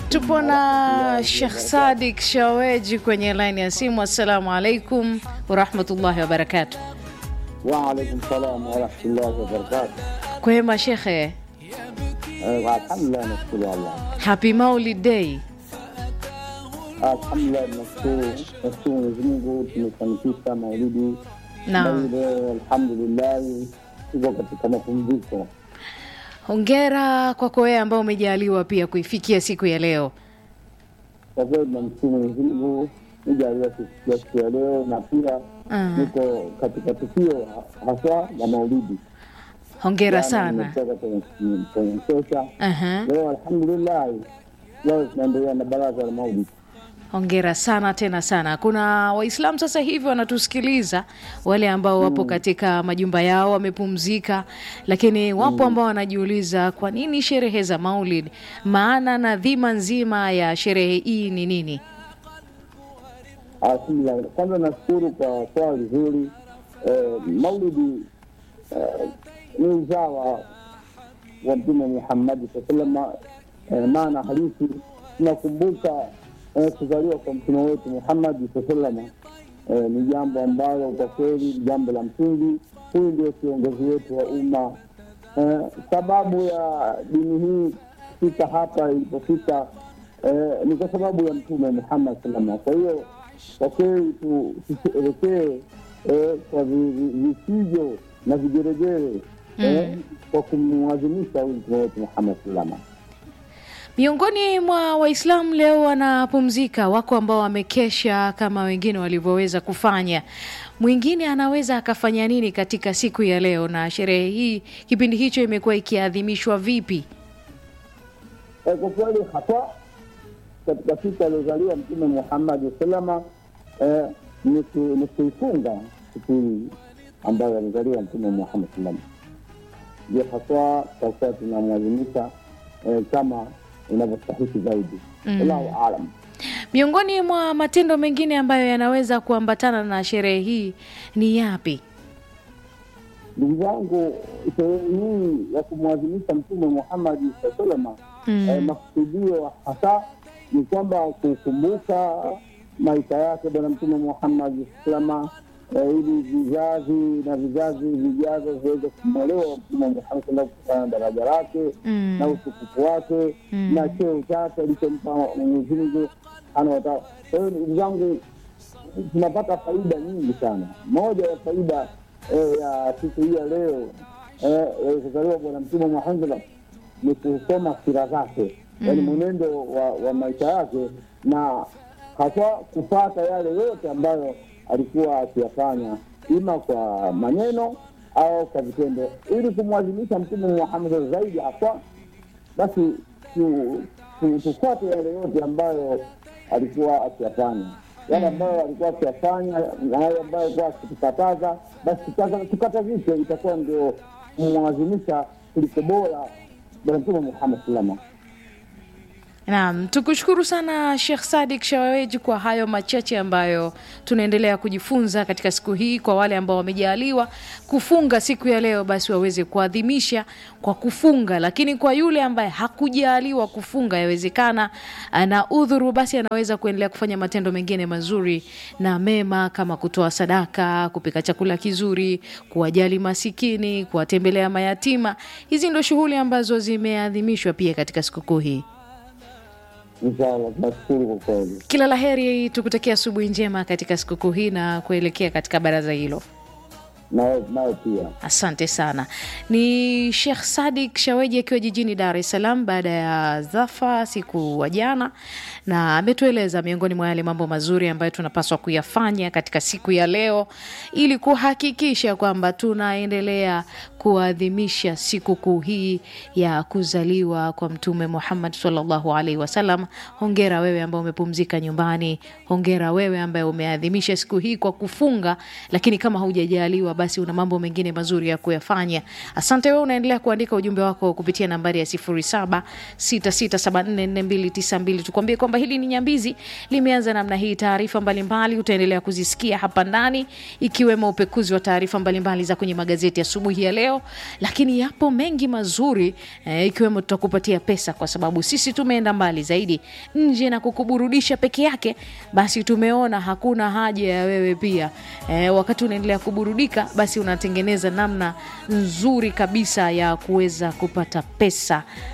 Tupo na Sheikh Sadik Shaweji kwenye laini ya simu. Assalamu alaikum warahmatullahi wabarakatu. Waalaikum salam warahmatullahi wabarakatu. Kwema shekhe, Alhamdulillah, nashukuru Allah. happy Maulid Day. Alhamdulillah, nashukuru nashukuru Mwenyezi Mungu, tumefanikisha maulidi na Naam, ile, alhamdulillah, tuko katika mapumziko. hongera kwako wewe ambao umejaliwa pia kuifikia siku ya leo. Kwa kweli tunamshukuru Mwenyezi Mungu nijalia kufikia siku ya leo, na pia Ah, niko katika tukio haswa la maulidi. hongera Jana sana. nimetoka kwenye kwenye msosha Aha, leo, alhamdulillah, leo tunaendelea na baraza la maulidi. hongera sana tena sana. Kuna Waislamu sasa hivi wanatusikiliza, wale ambao wapo katika majumba yao wamepumzika, lakini wapo ambao wanajiuliza kwa nini sherehe za Maulid, maana na dhima nzima ya sherehe hii ni nini? Alhamdulillah, kwanza nashukuru kwa swali zuri. Eh, maulidi eh, ni uzawa wa Mtume Muhammadi saa salama. Eh, maana halisi tunakumbuka eh, kuzaliwa kwa mtume wetu Muhammadi saa salama. Eh, ni jambo ambalo kwa kweli ni jambo la msingi. Huyu ndio kiongozi wetu wa umma. Eh, sababu ya dini hii kufika hapa ilipofika eh, ni kwa sababu ya mtume Muhammad salama. Kwa hiyo kwa kweli tu- tusherekee eh, kwa vi- vi- vifijo na vigeregere eh, kwa kumwadhimisha huyu mtume wetu Muhammad salama. Miongoni mwa Waislamu leo wanapumzika, wako ambao wamekesha kama wengine walivyoweza kufanya. Mwingine anaweza akafanya nini katika siku ya leo, na sherehe hii kipindi hicho imekuwa ikiadhimishwa vipi? Eh, kwa kweli hapa katika siku aliozaliwa mtume Muhammad salama eh, ni ku- ni kuifunga siku hii ambayo alizaliwa mtume Muhammad salama, ndio haswa tutakuwa tunamwadhimisha eh, kama inavyostahiki zaidi. Allahu alam. Miongoni mwa matendo mengine ambayo yanaweza kuambatana na sherehe hii ni yapi? Ndugu zangu, sherehe hii ya kumwadhimisha Mtume Muhammadi saa salama Mm. eh, makusudio hasa ni kwamba kukumbuka maisha yake Bwana Mtume Muhammadi saa salama eh, ili vizazi na vizazi vijavyo viweze kumwelewa Mtume Muhammad sallam kutokana na daraja lake Mm. na utukufu wake Mm. na cheo chake alichompa Mwenyezi Mungu subhanahu wa taala. Kwa hiyo ndugu zangu, tunapata faida nyingi sana. Moja ya faida eh, ya siku hii ya leo eh, ya kuzaliwa Bwana Mtume Muhammad ni kusoma sira zake, yaani mwenendo wa, wa maisha yake na haswa kupata yale yote ambayo alikuwa akiyafanya ima kwa maneno au kwa vitendo, ili kumwadhimisha Mtume Muhammad zaidi haswa basi tu- tu- tufuate yale yote ambayo alikuwa akiyafanya, yale ambayo alikuwa akiyafanya na yale ambayo alikuwa akitukataza, basi tukaza- tukatazishe, itakuwa ndio kumwadhimisha kuliko bora Bwana Mtume Muhammad salama. Naam, tukushukuru sana Sheikh Sadik Shaweji kwa hayo machache ambayo tunaendelea kujifunza katika siku hii. Kwa wale ambao wamejaliwa kufunga siku ya leo, basi waweze kuadhimisha kwa kufunga, lakini kwa yule ambaye hakujaliwa kufunga, yawezekana ana udhuru, basi anaweza kuendelea kufanya matendo mengine mazuri na mema kama kutoa sadaka, kupika chakula kizuri, kuwajali masikini, kuwatembelea mayatima. Hizi ndio shughuli ambazo zimeadhimishwa pia katika sikukuu hii. Inshallah, tunashukuru kwa kweli. Kila la heri, tukutakia asubuhi njema katika sikukuu hii na kuelekea katika baraza hilo. Nawe nawe pia Asante sana. Ni Sheikh Sadik Shaweji akiwa jijini Dar es Salaam baada ya Dhafa siku wa jana, na ametueleza miongoni mwa yale mambo mazuri ambayo tunapaswa kuyafanya katika siku ya leo ili kuhakikisha kwamba tunaendelea kuadhimisha sikukuu hii ya kuzaliwa kwa Mtume Muhammad sallallahu alaihi wasallam. Hongera wewe ambaye umepumzika nyumbani, hongera wewe ambaye umeadhimisha siku hii kwa kufunga, lakini kama haujajaliwa basi una mambo mengine mazuri ya kuyafanya. Asante wewe, unaendelea kuandika ujumbe wako kupitia nambari ya 0766744292 tukwambie kwamba hili ni Nyambizi limeanza namna hii. Taarifa mbalimbali utaendelea kuzisikia hapa ndani, ikiwemo upekuzi wa taarifa mbalimbali za kwenye magazeti asubuhi ya, ya leo, lakini yapo mengi mazuri eh, ikiwemo tutakupatia pesa, kwa sababu sisi tumeenda mbali zaidi nje na kukuburudisha peke yake, basi tumeona hakuna haja ya wewe pia eh, wakati unaendelea kuburudika, basi unatengeneza namna nzuri kabisa ya kuweza kupata pesa